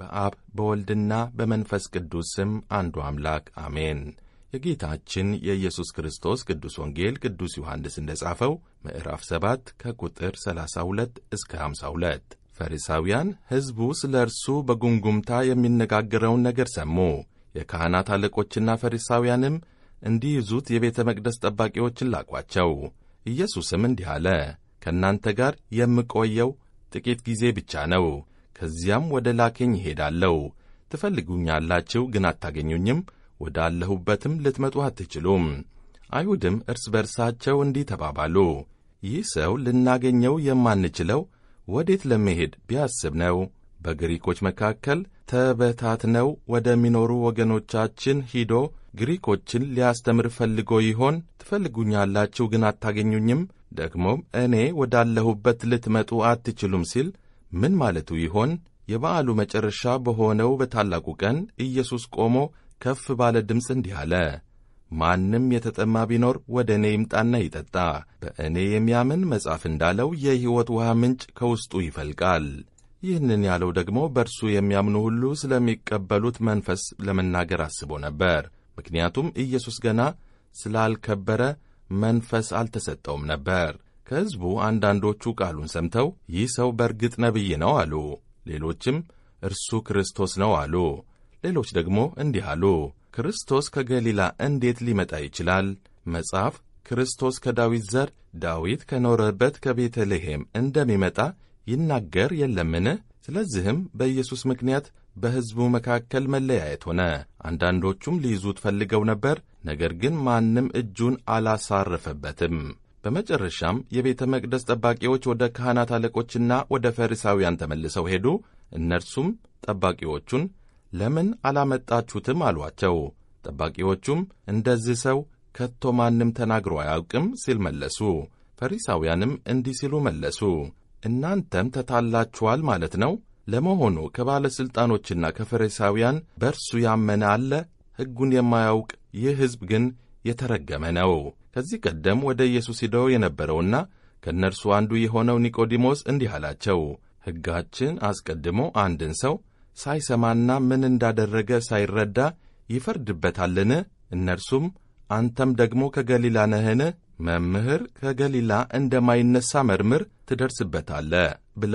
በአብ በወልድና በመንፈስ ቅዱስ ስም አንዱ አምላክ አሜን። የጌታችን የኢየሱስ ክርስቶስ ቅዱስ ወንጌል ቅዱስ ዮሐንስ እንደ ጻፈው ምዕራፍ 7 ከቁጥር 32 እስከ 52 ፈሪሳውያን ሕዝቡ ስለ እርሱ በጉንጉምታ የሚነጋገረውን ነገር ሰሙ። የካህናት አለቆችና ፈሪሳውያንም እንዲይዙት የቤተ መቅደስ ጠባቂዎችን ላኳቸው። ኢየሱስም እንዲህ አለ፣ ከእናንተ ጋር የምቆየው ጥቂት ጊዜ ብቻ ነው። ከዚያም ወደ ላከኝ ይሄዳለሁ። ትፈልጉኛላችሁ፣ ግን አታገኙኝም፣ ወዳለሁበትም ልትመጡ አትችሉም። አይሁድም እርስ በርሳቸው እንዲህ ተባባሉ፣ ይህ ሰው ልናገኘው የማንችለው ወዴት ለመሄድ ቢያስብ ነው? በግሪኮች መካከል ተበታትነው ወደሚኖሩ ወገኖቻችን ሂዶ ግሪኮችን ሊያስተምር ፈልጎ ይሆን? ትፈልጉኛላችሁ ግን አታገኙኝም፣ ደግሞም እኔ ወዳለሁበት ልትመጡ አትችሉም ሲል ምን ማለቱ ይሆን? የበዓሉ መጨረሻ በሆነው በታላቁ ቀን ኢየሱስ ቆሞ ከፍ ባለ ድምፅ እንዲህ አለ፣ ማንም የተጠማ ቢኖር ወደ እኔ ይምጣና ይጠጣ። በእኔ የሚያምን መጽሐፍ እንዳለው የሕይወት ውሃ ምንጭ ከውስጡ ይፈልቃል። ይህንን ያለው ደግሞ በእርሱ የሚያምኑ ሁሉ ስለሚቀበሉት መንፈስ ለመናገር አስቦ ነበር። ምክንያቱም ኢየሱስ ገና ስላልከበረ መንፈስ አልተሰጠውም ነበር። ከሕዝቡ አንዳንዶቹ ቃሉን ሰምተው ይህ ሰው በርግጥ ነቢይ ነው አሉ። ሌሎችም እርሱ ክርስቶስ ነው አሉ። ሌሎች ደግሞ እንዲህ አሉ፣ ክርስቶስ ከገሊላ እንዴት ሊመጣ ይችላል? መጽሐፍ ክርስቶስ ከዳዊት ዘር ዳዊት ከኖረበት ከቤተልሔም እንደሚመጣ ይናገር የለምን? ስለዚህም በኢየሱስ ምክንያት በሕዝቡ መካከል መለያየት ሆነ። አንዳንዶቹም ሊይዙት ፈልገው ነበር፣ ነገር ግን ማንም እጁን አላሳረፈበትም። በመጨረሻም የቤተ መቅደስ ጠባቂዎች ወደ ካህናት አለቆችና ወደ ፈሪሳውያን ተመልሰው ሄዱ። እነርሱም ጠባቂዎቹን ለምን አላመጣችሁትም አሏቸው። ጠባቂዎቹም እንደዚህ ሰው ከቶ ማንም ተናግሮ አያውቅም ሲል መለሱ። ፈሪሳውያንም እንዲህ ሲሉ መለሱ፣ እናንተም ተታላችኋል ማለት ነው። ለመሆኑ ከባለሥልጣኖችና ከፈሪሳውያን በእርሱ ያመነ አለ? ሕጉን የማያውቅ ይህ ሕዝብ ግን የተረገመ ነው። ከዚህ ቀደም ወደ ኢየሱስ ሂደው የነበረውና ከእነርሱ አንዱ የሆነው ኒቆዲሞስ እንዲህ አላቸው፣ ሕጋችን አስቀድሞ አንድን ሰው ሳይሰማና ምን እንዳደረገ ሳይረዳ ይፈርድበታልን? እነርሱም አንተም ደግሞ ከገሊላ ነህን? መምህር ከገሊላ እንደማይነሣ መርምር፣ ትደርስበታለህ ብለው